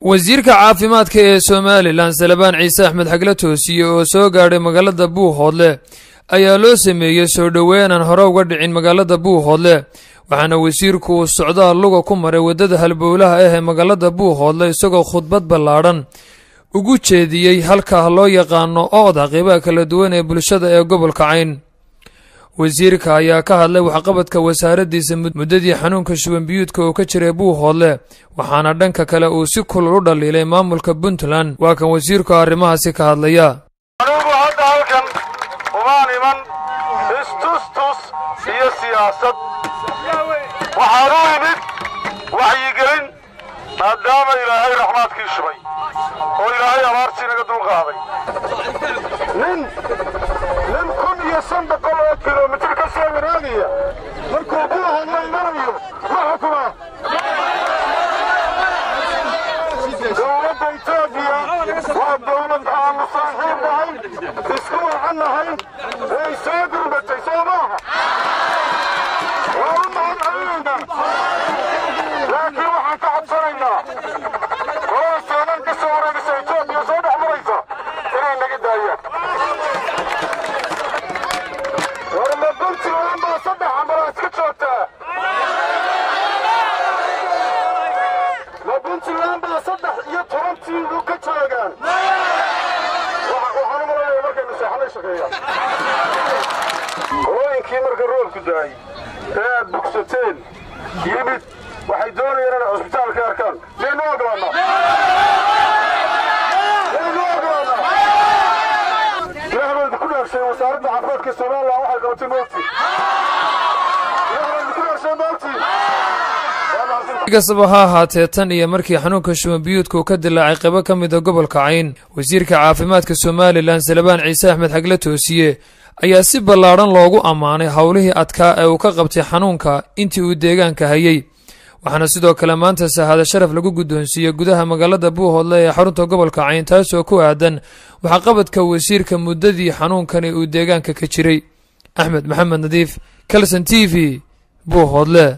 wasiirka caafimaadka ee somalilan salabaan ciise axmed xagle toosiye oo soo gaadhay magaalada buuhoodle ayaa loo sameeyey soo dhoweyn aan hore uga dhicin magaalada buuhoodle waxaana wasiirku uu socdaal luga ku maray waddada halbowlaha ah ee magaalada buuhoodle isagoo khudbad ballaadhan ugu jeediyey halkaa loo yaqaano ooda qeybaha kala duwan ee bulshada ee gobolka cayn wasiirka ayaa ka hadlay waxqabadka wasaaraddiisa muddadii xanuunka shubanbiyuudka oo ka jiray buuhoodle waxaana dhanka kale uu si kulul u dhaliilay maamulka puntland waa kan wasiirku arrimahaasi ka hadlaya anugu hadda halkan umaan iman istustus iyo siyaasad waxaan u imid waxyigelin maadaama ilaahay raxmaadkii shubay oo ilaahay abaartii naga dulqaaday nin nin kun iyo shan boqol oo kilomitir ka soo waraagaya markuu buuhoodla imanayo ma xukuma dowladda etoobiya waa dowlad aanu saaxiib nahay isku wacan nahay way soo gurbatay soo maaha waa u mahadcelinaynaa laakiin waxaan ka codsanaynaa golada soomaal ka soo wareegaysa etoobiya soo dhex maraysa inay naga daayaan war ma puntland baa saddex ambalaa iska joogtaa ma puntland baa saddex iyo toban tiimu ka joogaan waxaan u malanaya markaynu seexanay shaqeeyaan hooyinkii marka roobku daayey ee aad bugsateen yimid waxay doonayaan inay cusbitaalka arkaan miyaynu ogolaannaa miyaynu ogolaannaa ilaahbaydu ku dhaarshay wasaaradda caafimaadka somalilan waxay qabatay moogti ilaahbaydu ku dhaarshay moogti kastaba ha ahaatee tan iyo markii xanuunka shubanbiyuudka uu ka dilaacay qaybo ka mid a gobolka cayn wasiirka caafimaadka somalilan salabaan ciise axmed xagle toosiye ayaa si ballaadhan loogu ammaanay howlihii adkaa ee uu ka qabtay xanuunka intii uu deegaanka hayey waxaana sidoo kale maanta sahaada sharaf lagu guddoonsiiyey gudaha magaalada buuhoodle ee xarunta gobolka cayn taasoo ku aadan waxqabadka wasiirka muddadii xanuunkani uu deegaanka ka jiray axmed maxamed nadiif kalson t v buuhoodle